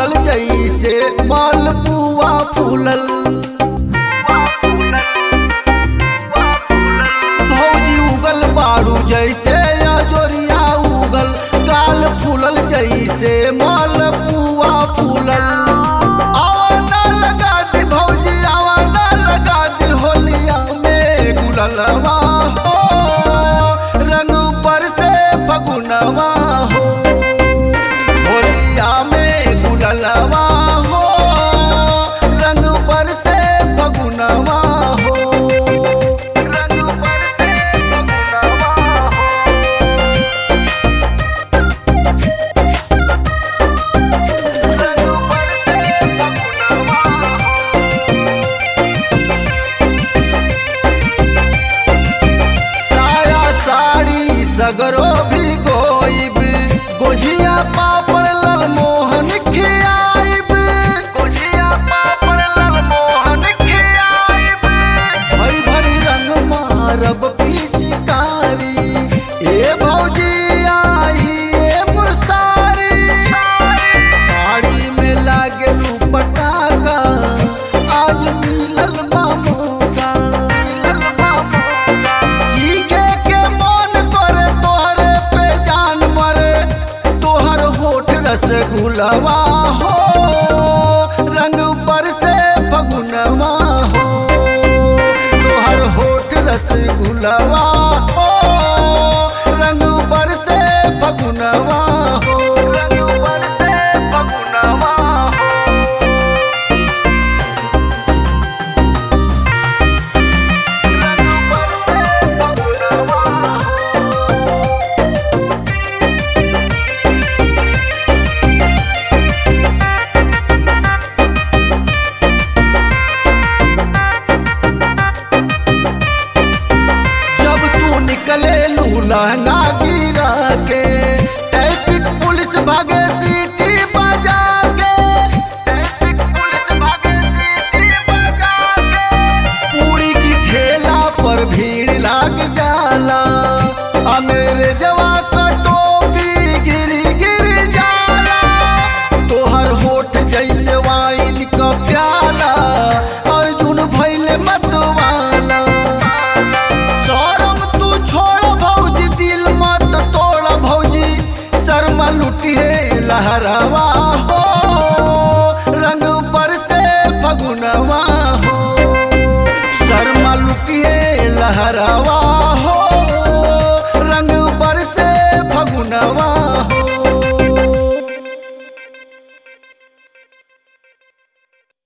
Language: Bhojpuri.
फूलल जैसे मालपुआ फूलल भौजी उगल बारू जैसे अजोरिया उगल गाल फूलल जैसे मालपुआ फूलल आवाना लगा दी भौजी आवाना लगा दी होलिया में गुललवा हो रंग पर से फगुनवा हो होलिया में गुललवा हो रंग पर से फगुनवा हो रंग पर से फगुनवा हो रंग पर से फगुनवा हो साया साड़ी सगरो भी गोइब गोझिया पापड़ लाल मोहन खियाइब गोझिया पापड़ लाल मोहन खियाइब भरी भरी रंग मारब पिचकारी ए भौजी आई ए मुसारी साड़ी में लागे पटाका आज मिलल मामूका चीखे के मन करे तोहरे पे जान मरे तोहर होठ रसगुलवा हो रंग पर से फगुनवा हो तोहर होठ रसगुलवा हो रंग पर से फगुनवा हो रंग पर से फगुनवा हो रंग पर से फगुनवा हो जब तू निकले लू लहंगा गिरा के ट्रैफिक पुलिस भागे सीटी बजा के ट्रैफिक पुलिस भागे सीटी बजा के पूरी की ठेला पर भीड़ लाग जाला अंग्रेज